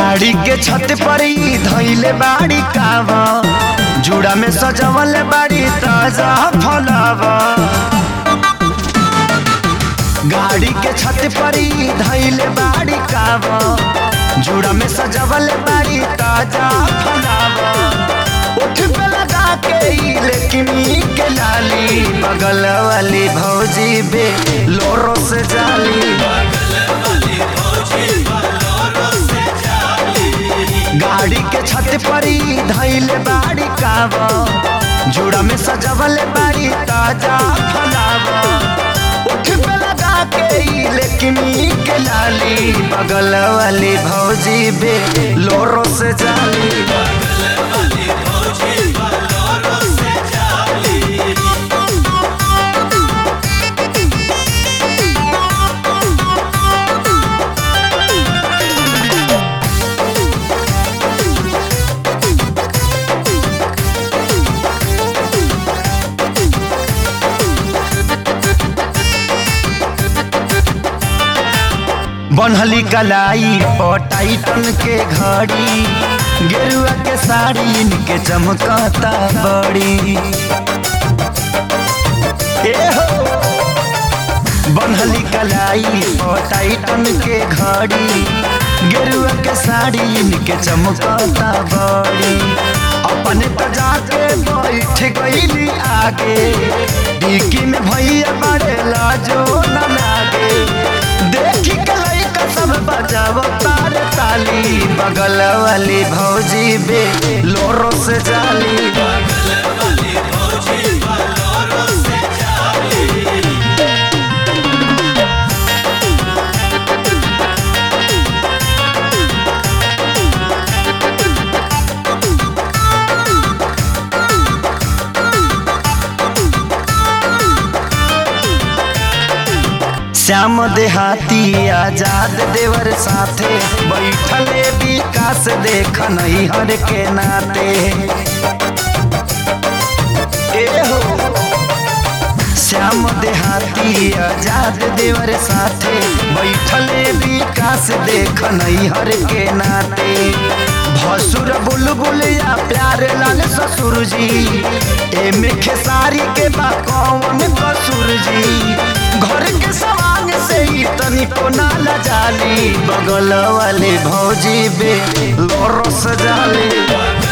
गाड़ी के छत पर ही धैले बाड़ी कावा जुड़ा में सजवल बाड़ी ताजा फलावा गाड़ी के छत पर ही धैले बाड़ी कावा जुड़ा में सजवल बाड़ी ताजा फलावा उठ पे लगा के ई लेकिन ई के लाली बगल वाली भौजी बे लोरो से जाली गाड़ी के छत पर ही धैले बाड़ी कावा जुड़ा में सजवल बाड़ी ताजा फलावा उठ पे लगा के ई लेकिन ई के लाली बगल वाली भौजी बे लोरो से जाली बनहली कलाई पटाइटन के घड़ी गेरुआ के साड़ी इनके चमकता बड़ी ए हो बनहली कलाई पटाइटन के घड़ी गेरुआ के साड़ी इनके चमकता बड़ी अपने तो जाके बैठ गईली आगे डिक्की में भैया बड़े लाजो न लागे देखी के लइका सब बजाव तार ताली बगल वाली भौजी बे लोरो से जाली श्याम देहाती आजाद देवर साथे बैठले विकास देख नहीं हर के नाते ए हो श्याम देहाती आजाद देवर साथे बैठले विकास देख नहीं हर के नाते भसुर बुलबुल या प्यार लाल ससुर जी एमे खेसारी के बा कौन कसूर जी घर के सवांग से ही तनी को नाला जाली बगल वाले भौजी बे लोरो सजाली